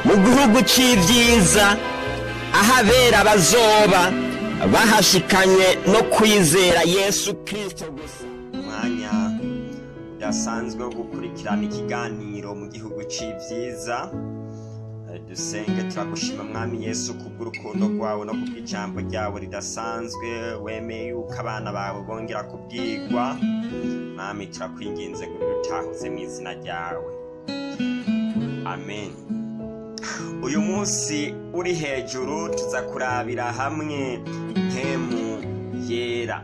mu gihugu c'ivyiza aho abera bazoba bahashikanye no kwizera yesu kristo gusa umwanya udasanzwe wo gukurikirana ikiganiro mu gihugu c'ivyiza Eh, dusenge turagushima mwami yesu kubw'urukundo rwawe no kubw'ijambo ryawe ridasanzwe wemeye yuko abana bawe bongera kubwigwa mwami turakwinginze ngo utahuze mu izina ryawe amen uyu munsi uri hejuru tuza kurabira hamwe mpemu yera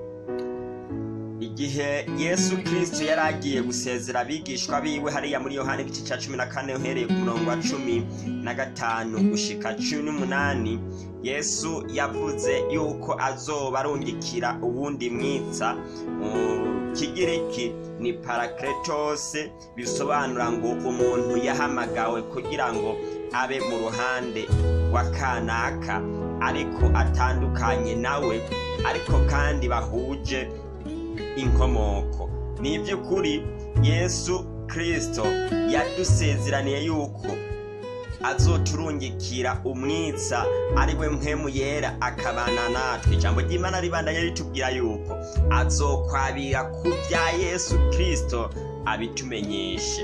igihe yesu kristo yari agiye gusezera abigishwa biwe hariya muri yohani igice cya cumi na kane uhereye ku murongo wa cumi na gatanu gushika cumi n'umunani yesu yavuze yuko azoba arungikira uwundi mwitsa mu kigiriki ni parakletose bisobanura ngo umuntu yahamagawe kugira ngo abe mu ruhande rwa kanaka ariko atandukanye nawe ariko kandi bahuje inkomoko ni iby'ukuri yesu kirisito yadusezeraniye yuko azoturungikira umwitsa ari we mpemu yera akabana natwe ijambo ry'imana ribandanya ritubwira yuko azokwabira ku bya yesu kirisito abitumenyeshe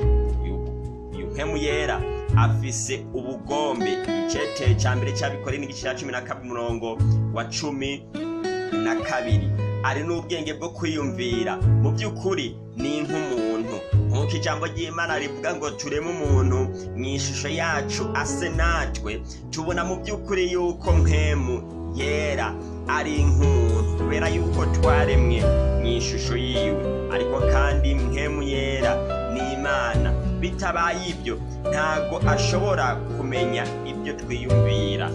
uyu mpemu yera afise ubugombe icete cya mbere cyabikore n'igice cya cumi na kabiri umurongo wa cumi na kabiri ari n'ubwenge bwo kwiyumvira mu by'ukuri ni nk'umuntu nk'uko ijambo ry'imana rivuga ngo tureme umuntu mu ishusho yacu ase natwe tubona mu by'ukuri yuko mpemu yera ari nk'umuntu kubera yuko twaremwe mu ishusho yiwe ariko kandi mpemu yera ni imana bitabaye ibyo ntabwo ashobora kumenya ibyo twiyumvira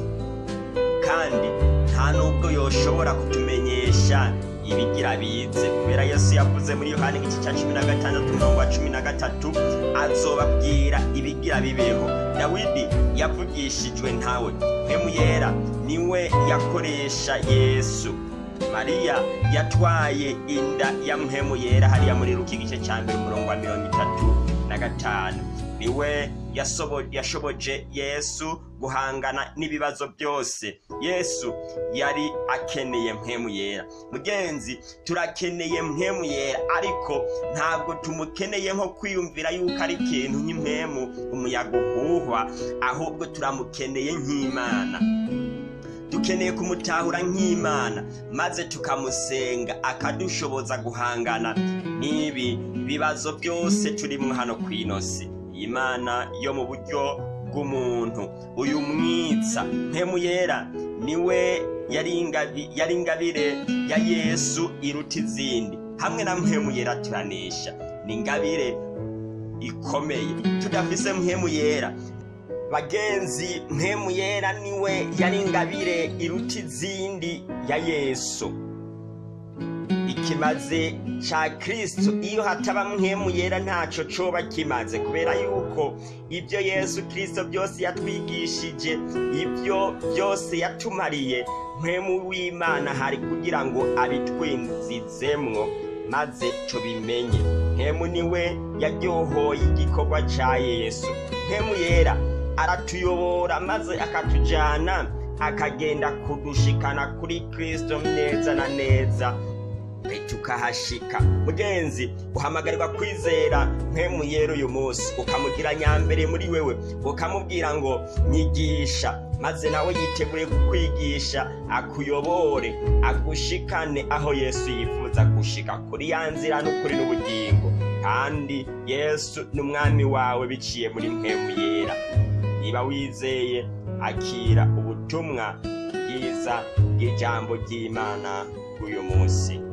kandi nta nubwo yoshobora kutumenyesha ibigira bize kubera yesu yavuze muri yohani igice cya cumi na gatandatu umurongo wa cumi na gatatu azobabwira ibigira bibeho dawidi yavugishijwe ntawe mpemu yera niwe yakoresha yesu mariya yatwaye inda ya mpemu yera hariya muri ruki igice cya mbere umurongo wa mirongo itatu na gatanu niwe yasobo- yashoboje yesu guhangana n'ibibazo byose yesu yari akeneye mpemu yera mugenzi turakeneye mpemu yera ariko ntabwo tumukeneye nko kwiyumvira yuko ari ikintu nk'impemu umuyaga uhuhwa ahubwo turamukeneye nk'imana dukeneye kumutahura nk'imana maze tukamusenga akadushoboza guhangana n'ibi bibazo byose turimo hano ku inosi imana yo mu buryo bw'umuntu uyu mwitsa mpemu yera niwe yari ingabi- yari ingabire ya yesu iruta izindi hamwe na mpemu yera turanesha ni ingabire ikomeye tudafise mpemu yera bagenzi mpemu yera niwe yari ingabire iruta izindi ya yesu ikimaze ca kristo iyo hataba mpemu yera ntaco coba kimaze kubera yuko ibyo yesu kristo byose yatwigishije ibyo byose yatumariye mpemu w'imana hari kugira ngo abitwinzizemwo maze tubimenye mpemu niwe yaryohoye igikorwa ca yesu mpemu yera aratuyobora maze akatujyana akagenda kudushikana kuri kristo neza na neza tukahashika mugenzi uhamagarirwa kwizera mpemu yera uyu munsi ukamugira nyambere muri wewe ukamubwira ngo nyigisha maze nawe yiteguye kukwigisha akuyobore agushikane aho yesu yifuza gushika kuri ya nzira n'ukuri n'ubugingo kandi yesu ni umwami wawe biciye muri mpemu yera niba wizeye akira ubutumwa bwiza bw'ijambo ry'imana bw'uyu munsi